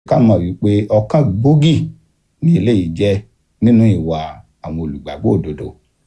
ká mọ̀ wípé ọ̀kan gbòógì ní eléyìí jẹ́ nínú ìwà àwọn olùgbàgbọ́ òdodo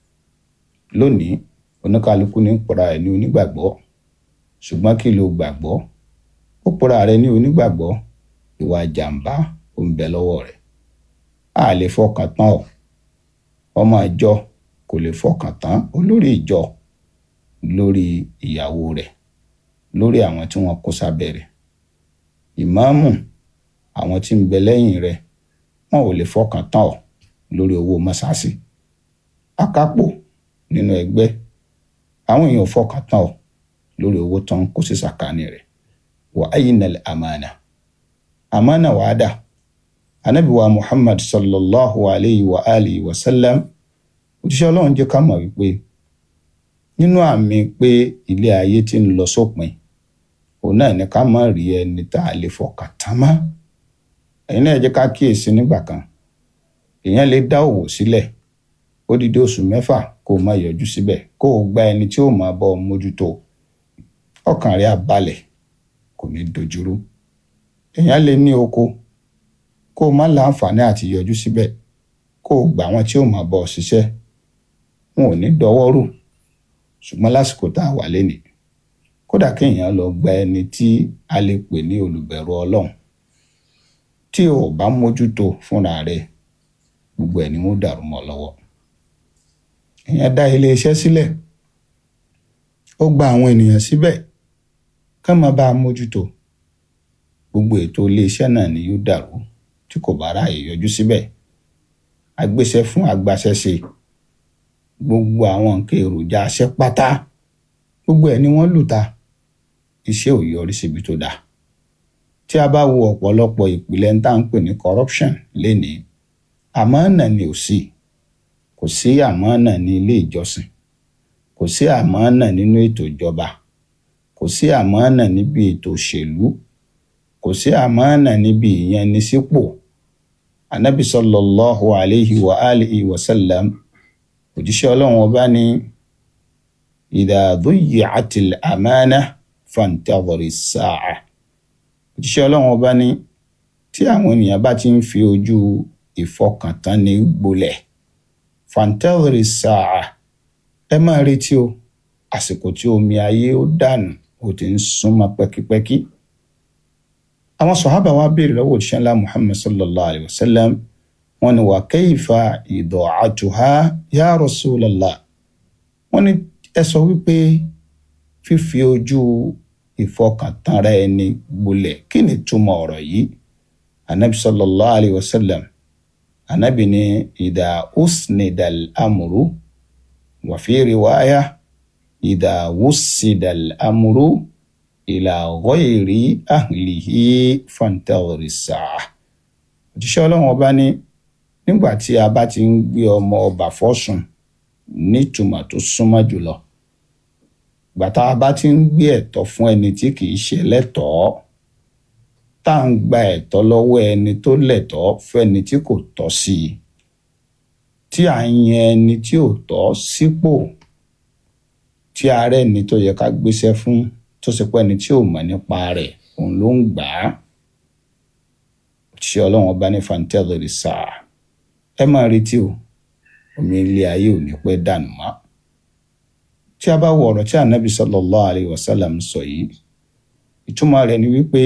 lónìí oníkálukú ní pọ̀ra ẹ̀ ní onígbàgbọ́ ṣùgbọ́n kí ló gbàgbọ́ ó pọ̀ra rẹ̀ ní onígbàgbọ́ ìwà jàǹbá ó ń bẹ lọ́wọ́ rẹ̀ a lè fọkàn tán ọ ọmọ ìjọ kò lè fọkàn tán olórí ìjọ lórí ìyàwó rẹ̀ lórí àwọn tí wọ́n kó sábẹ́ rẹ̀ ìmáàmù àwọn tí ń bẹ lẹ́yìn rẹ̀ wọn ò lè fọkàn tán ọ lórí owó mọ́sáàsì akápò nínú ẹgbẹ́ àwọn èèyàn ò fọkàn tán ọ lórí owó tán kó sí sàkání rẹ̀ wà ayinal amana amana wàá dà anabi wa muhammad sallallahu alayhi wa alihi wa sallam òjíṣẹ́ ọlọ́run jẹ́ ká mọ̀ wípé nínú àmì pé ilé ayé ti ń lọ sópin òun náà ní ká má rí ẹni tá a lè fọkàn tán mọ́ ẹ̀yin náà jẹ́ ká kíyèsí nígbà kan èèyàn lè dá òwò sílẹ̀ ó dídé oṣù mẹ́fà kó o má yọjú síbẹ̀ kó o gba ẹni tí ó máa bọ́ ọ mójútó ọkàn rẹ̀ á balẹ̀ kò ní dojúrú èèyàn lè ní oko kó o má láǹfààní àti yọjú síbẹ̀ kó o gbà wọn tí ó máa bọ́ ọ ṣiṣẹ́ wọn ò ní dọwọ́ rù ṣùgbọ́n lásìkò tá a wà lénìí kódà kéèyàn lọ gba ẹni tí a lè pè ní olùbẹ̀rù ọlọ́run tí o bá mójútó fúnra rẹ̀ gbogbo ẹ̀ ni wọ́n dàrú mọ́ lọ́wọ́ èèyàn dá iléeṣẹ́ sílẹ̀ ó gba àwọn ènìyàn síbẹ̀ ká má bá a mójútó gbogbo ètò iléeṣẹ́ náà ni yóò dàrú tí kò bá ráàyè yọjú síbẹ̀ agbéṣẹ́ fún agbaṣẹ́ṣe gbogbo àwọn nǹkan èròjà aṣẹ́ pátá gbogbo ẹ̀ ni wọ́n lù ta iṣẹ́ ò yọrí síbi tó dáa tí a bá wo ọ̀pọ̀lọpọ̀ ìpìlẹ̀ ń tà ń pè ní corruption lénìí àmọ́ọ̀nà ni ò sí kò sí àmọ́ọ̀nà ní ilé ìjọsìn kò sí àmọ́ọ̀nà nínú ètò ìjọba kò sí àmọ́ọ̀nà níbi ètò òṣèlú kò sí àmọ́ọ̀nà níbi ìyẹnisípò anabi sallallahu alayhi wa alihi wa sallam òjíṣẹ́ ọlọ́run ọba ní idha dhuyyi'atil amana fantadhiri as-sa'a òjíṣẹ́ ọlọ́run ọba ní tí àwọn ènìyàn bá ti ń fi ojú ìfọkàntánni gbolẹ̀ fantadhiri as-sa'a ẹ máa retí o àsìkò tí omi ayé ó dànù ó ti ń súnmọ́ pẹ́kípẹ́kí àwọn sọ̀hábà wa béèrè lọ́wọ́ òjíṣẹ́ ńlá muhammad sallallahu alayhi wa sallam wọ́n ní wà kayfa ida'atuha ya rasulallah wọ́n ní ẹ sọ wípé fífi ojú ìfọkàntánra ẹni gbolẹ̀ kí ni túmọ̀ ọ̀rọ̀ yìí anabi sallallahu alayhi wa sallam anabi ní idha usnidal amru wa fi riwaya idha wussidal amru ìlà ghayri ahlihi fantadhiri sáà òjíṣẹ́ ọlọ́run ọba ní nígbà tí a bá ti ń gbé ọmọ ọba fọ́sùn nítumọ̀ tó súnmọ́ jùlọ gbàtà a bá ti ń gbé ẹ̀tọ́ fún ẹni tí kìí ṣe lẹ́tọ̀ọ́ tá à ń gba ẹ̀tọ́ lọ́wọ́ ẹni tó lẹ́tọ̀ọ́ fẹ́ni tí kò tọ́ sí i tí à ń yan ẹni tí ò tọ́ sípò tí ààrẹ ni tó yẹ ká gbéṣẹ́ fún tó ṣe pé ẹni tí ò mọ̀ nípa rẹ̀ òun ló ń gbà á òṣìṣẹ́ ọlọ́run ọba ní fantẹ́lẹ̀rì sáà ẹ máa retí o omi ilé ayé ò ní pẹ́ dànù mọ́ tí a bá wo ọ̀rọ̀ tí ànábì sallallahu alayhi wa sallam sọ yìí ìtumọ̀ rẹ̀ ni wípé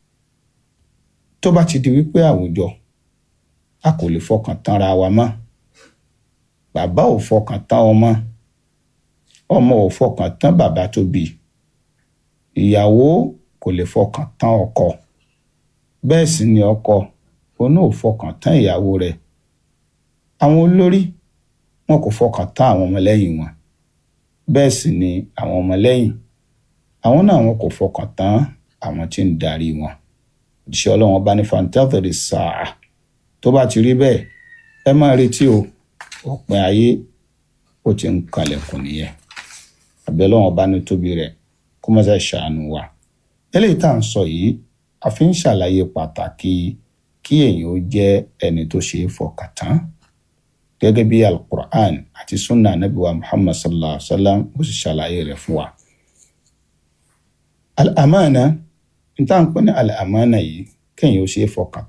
tó bá ti di wípé àwùjọ a kò lè fọkàn tánra wa mọ́ bàbá ò fọkàn tán ọmọ ọmọ ò fọkàn tán bàbá tó bí ìyàwó kò lè fọkàn tán ọkọ bẹ́ẹ̀ sì ni ọkọ òun náà ò fọkàn tán ìyàwó rẹ̀ àwọn olórí wọn kò fọkàn tán àwọn ọmọlẹ́yìn wọn bẹ́ẹ̀ sì ni àwọn ọmọlẹ́yìn àwọn náà wọn kò fọkàn tán àwọn tí ń darí wọn òjíṣẹ́ ọlọ́run bá ní fantafẹ́rẹ́ sáà tó bá ti rí bẹ́ẹ̀ ẹ máa retí o òpin ayé ó ti ń kalẹ̀kùn nìyẹn àbẹ̀lọ́wọ̀n bá ní tóbi rẹ̀ kó má ṣe ṣàánú wa eléyìí tá à ń sọ yìí a fi ń ṣàlàyé pàtàkì kí èèyàn ó jẹ́ ẹni tó ṣe é fọkàn tán gẹ́gẹ́ bí alukur'an àti sunna anabi wa muhammad sallallahu alaihi wa sallam bó ṣe ṣàlàyé rẹ̀ fún wa. al-amana n tá à ń pè ní al-amana yìí kéèyàn ó ṣe é fọkàn